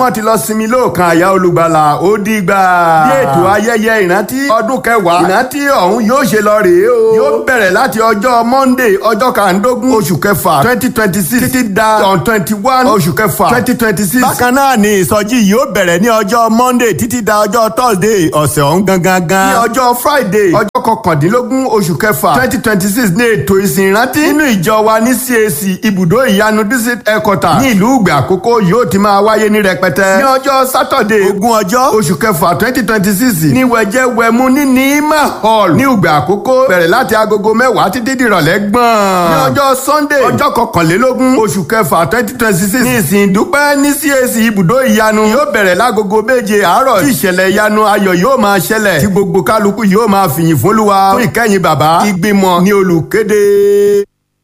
wọ́n ti lọ sinmi lóòkan àyà olùgbàlà ó dìgbà. bí ètò ayẹyẹ ìrántí ọdún kẹwàá ìrántí ọ̀hún yóò ṣe lọ rèé o. yóò bẹ̀rẹ̀ láti ọjọ́ monday ọjọ́ kàndógún oṣù kẹfà twenty twenty six títí da on twenty one oṣù kẹfà twenty twenty six. bákan náà ni ìsọjí yìí ó bẹ̀rẹ̀ ní ọjọ́ monday títí da ọjọ́ thursday ọ̀sẹ̀ ọ̀hún gangan gan. ní ọjọ́ friday ọjọ́ kọkàndínlógún oṣù kẹfà twenty twenty six ní ètò ìsìn ìrántí nínú ìjọ wa ní cac ibùdó ìyanu district headquarter ní ìlú ìgbà àkókò yóò ti máa wáyé ní rẹpẹtẹ. ní ọjọ́ saturday ogún ọjọ́ oṣù kẹfà twenty twenty six ní wẹ̀jẹ̀ wẹ̀mú ní nima hall ní ìgbà àkókò bẹ̀rẹ̀ láti agogo mẹ́wàá títí dìrọ̀lẹ́ gbọ̀n. ní ọjọ́ sunday ọjọ́ kọkànlélógún oṣù kẹfà twenty twenty six ní ìsìn ìdúpẹ́ ní cac ibùdó ìyanu yóò bẹ̀rẹ̀ lágogo méje àárọ̀ tí ìṣẹ̀lẹ̀ ìyanu ayọ̀ yóò máa ṣẹlẹ̀ tí gbogbo kálukú yóò máa fìyìn fólúwa fún ìkẹyìn bàbá ìgbìmọ̀ ní olùkéde.